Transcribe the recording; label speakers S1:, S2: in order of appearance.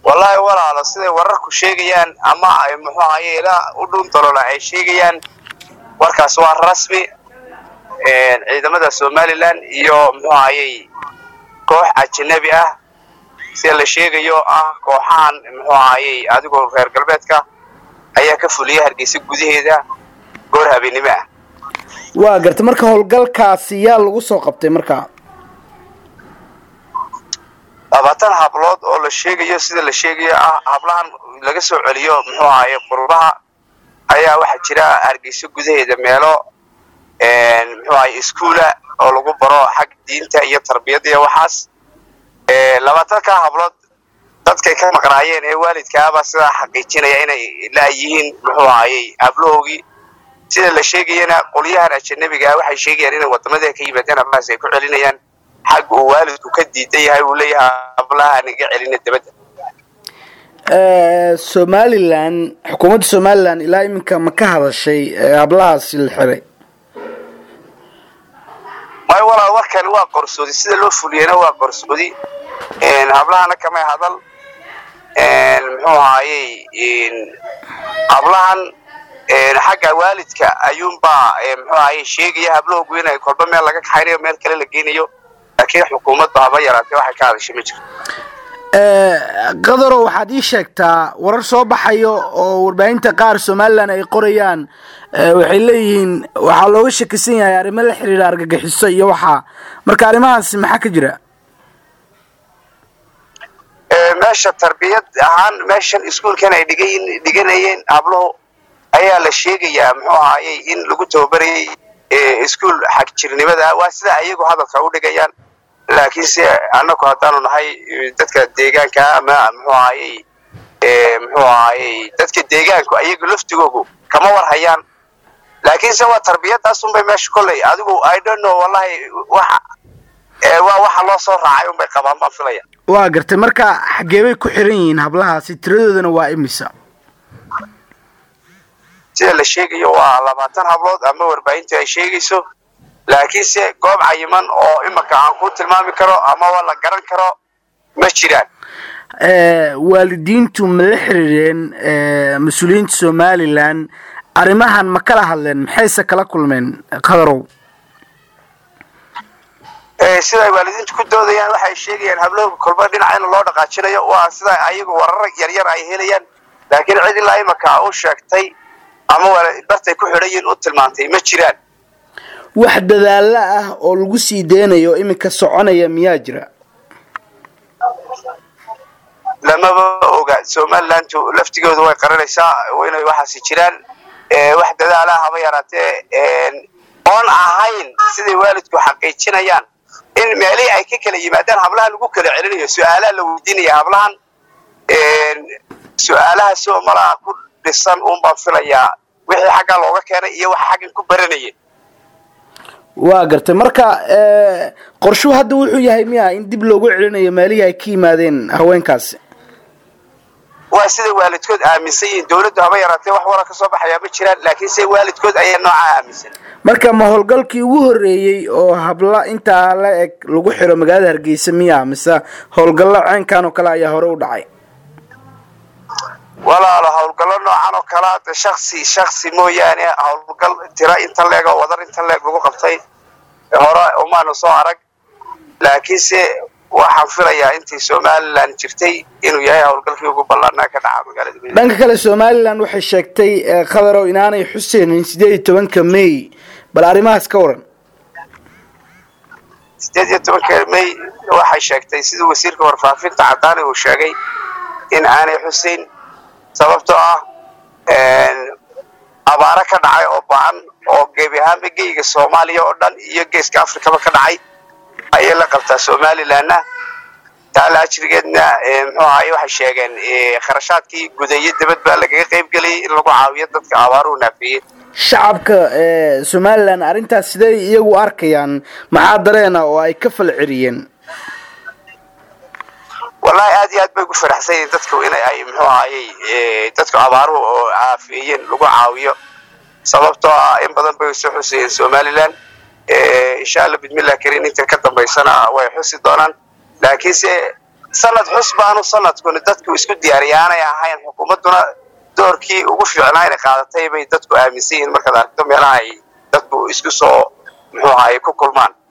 S1: wallaahi walaalo siday wararku sheegayaan ama ay muxuu ahaye ilaa u dhun dalola ay sheegayaan warkaas waa rasmi ciidamada somalilan iyo muxuu ahayey koox ajanabi ah sida la sheegayo ah kooxahan muxuu ahayey adigoo reer galbeedka ayaa ka fuliyay hargeysa gudaheeda goor habeennimo ah
S2: waa gartay marka howlgalkaasi yaa lagu soo qabtay marka
S1: labaatan hablood oo la sheegayo sida la sheegayo ah hablahan laga soo celiyo muxuu ahaye qurbaha ayaa waxaa jira hargeysa gudaheeda meelo muxuu ahaye iskuula oo lagu baro xag diinta iyo tarbiyadda iyo waxaas labaatanka hablood dadkay ka maqnaayeen ee waalidkaabaa sidaa xaqiijinaya inay laayihiin muxuu ahayey hablahoogii sida la sheegayana qolyahan ajanabigaa waxay sheegayaan inay wadamada ka yimaadeen hablahaas ay ku celinayaan xag uu waalidku ka diidan yahay uu leeyahay hablaha naga celina dabadda
S2: somalilan xukuumadda somalilan ilaa iminka ma ka hadashay hablahaasi la xiray
S1: may walaal warkani waa qorsoodi sida loo fuliyena waa qorsoodi hablahana kamay hadal muxuu ahayey hablahan xagga waalidka ayuunbaa muxuu ahayey sheegaya hablahoogu inay kolba meel laga kaxaynayo meel kale la geynayo laakiin xukuumaddu haba yaraatee waxay ka hadashay ma jirto
S2: qadaro waxaad ii sheegtaa warar soo baxayo oo warbaahinta qaar somalilan ay qorayaan waxay leeyihiin waxaa looga shakisan yahay arrimo la xiriira argagixiso iyo waxaa marka arrimahaasi maxaa ka jira
S1: meesha tarbiyad ahaan meeshan iskuolkan ay dhigan dhiganayeen habluhu ayaa la sheegayaa muxuu ahayey in lagu tababarayay iskuol xagjirnimada waa sida ayagu hadalka u dhigayaan laakiinse annagu haddaanu nahay dadka deegaanka ama muxuu ahayey muxuu ahayey dadka deegaanku ayagu laftigoogu kama war hayaan laakiinse waa tarbiyadaas unbay meesha kolley adigu i don't know wallahi waxa waa waxa loo soo raacay unbay qabaan baan filaya
S2: waa gartay marka xaggee bay ku xiran yihiin hablahaasi tiradoodana waa imisa
S1: sida la sheegayo waa labaatan hablood ama warbaahintu ay sheegayso laakiinse goob cayiman oo imaka aan ku tilmaami karo amaba la garan karo ma jiraan
S2: waalidiintu ma la xiriireen mas-uuliyiinta somalilan arrimahan ma kala hadleen maxayse kala kulmeen qadarow
S1: sida ay waalidiintu ku doodayaan waxay sheegayaan hablahooga kolba dhinaca in loo dhaqaajinayo waa sida ayagu warar yaryar ay helayaan laakiin cid ilaa imaka u sheegtay ama bartay ku xidhan yihiin u tilmaantay ma jiraan
S2: wax dadaalo ah oo lagu sii deynayo iminka soconaya miyaa jira
S1: lamaba oga somalilantu laftigooda way qaranaysaa inay waxaasi jiraan wax dadaala haba yaraatee oon ahayn siday waalidku xaqiijinayaan in meelihii ay ka kala yimaadaan hablaha lagu kala celinayo su-aalaha la weydiinaya hablahan su-aalahaasoo malaha ku dhisan uun baan filayaa wixii xaggaa looga keenay iyo waxa xaggan ku baranayay
S2: waa gartay marka qorshuhu hadda wuxuu yahay miya in dib loogu celinayo meelihii ay ka yimaadeen haweenkaasi
S1: waa sida waalidkood aaminsan yihiin dawladdu haba yaraatee wax wara ka soo baxayaa ma jiraan laakiin se waalidkood ayaa noocaa aaminsan
S2: marka ma howlgalkii ugu horreeyey oo habla intaa la eg lagu xiro magaalada hargeysa miya mise howlgallo ceenkan oo kale ayaa hore u dhacay
S1: walaalo howlgallo noocan oo kalea de shaksi shaksi mooyaane howlgal tira inta leeg oo wadar inta leeg lagu qabtay hore umaanu soo arag laakiinse waxaan filayaa intii somalilan jirtay inuu yahay howlgalkii ugu ballaanaa ka dhaca magaalada
S2: dhanka kale somalilan waxay sheegtay qadarow inaanay xuseynin sideed iyo tobanka may bal arrimahaas ka waran
S1: sideed iyo tobanka may waxay sheegtay siduu wasiirka warfaafinta cadaani uu sheegay in aanay xuseyn sababtoo ah abaaro ka dhacay oo ba-an oo gebi ahaanba geyga soomaaliya oo dhan iyo geeska afrikaba ka dhacay ayay la qabtaa somalilanna taala ajrigeedna muxuu ahaye waxay sheegeen kharashaadkii gudeeye dibad baa lagaga qayb geliyay in lagu caawiyo dadka abaaruhu naafiyey
S2: shacabka somalilan arrintaas siday iyagu arkayaan maxaa dareena oo ay ka fal celiyeen
S1: wallahi aad iyo aad bay ugu faraxsan yihiin dadku in ay muxuu ahayey dadku abaaruhu oo caafiyeen lagu caawiyo sababtoo ah in badan bay soo xusayeen somalilan insha allah bidmillah karin inta ka dambaysana way xusi doonaan laakiinse sanad xus baanu sanadkuni dadku isku diyaariyaanay ahayn xukuumadduna doorkii ugu fiicnaa inay qaadatay bay dadku aaminsan yihiin markaad aragto meelaha ay dadku isku soo muxuu ahaye ku kulmaan